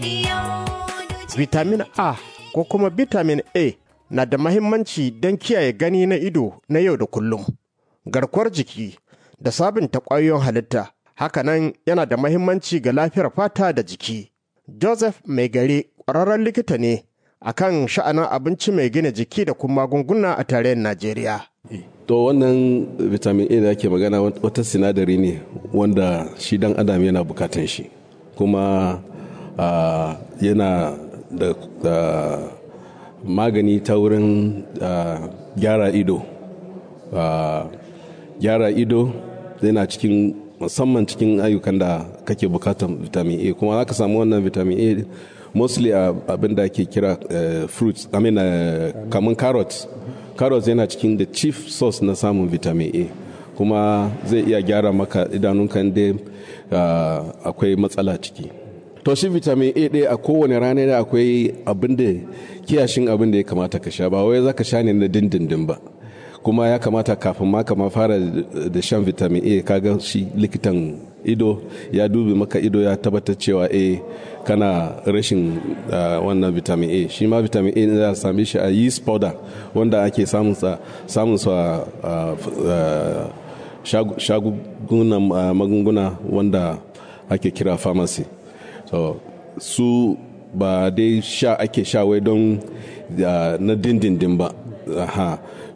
Vitamin A ko kuma vitamin A na da mahimmanci don kiyaye gani na ido na yau da kullum, garkuwar jiki da sabunta ƙwayoyin halitta. Hakanan yana da mahimmanci ga lafiyar fata da jiki. Joseph Mai gari ƙwararren likita ne akan sha'anin abinci mai gina jiki da kuma magunguna a tarayyar Najeriya. To wannan vitamin A da ake magana wata sinadari ne wanda shi dan adam yana bukatan shi kuma uh, yana da uh, magani ta wurin uh, gyara ido. Gyara ido yana cikin musamman cikin ayyukan da kake bukatan vitamin A kuma za ka samu wannan vitamin A mostly abin da ake kira fruits I mean kamun carrots carrots yana cikin the chief source na samun vitamin A kuma zai iya gyara maka idanunka inda akwai matsala ciki to shi vitamin A ɗaya a kowane rana da akwai abin da kiyashin abin da ya kamata ka sha ba wai za ka sha ne na dindindin ba kuma ya kamata kafin ma kama fara da shan vitamin A kaga shi likitan ido ya dubi maka ido ya tabbatar cewa a kana rashin wannan vitamin A shi ma vitamin A za a same shi a yeast powder wanda ake samun sa shagunan magunguna wanda ake kira pharmacy so su ba dai sha ake sha wai don na dindindin ba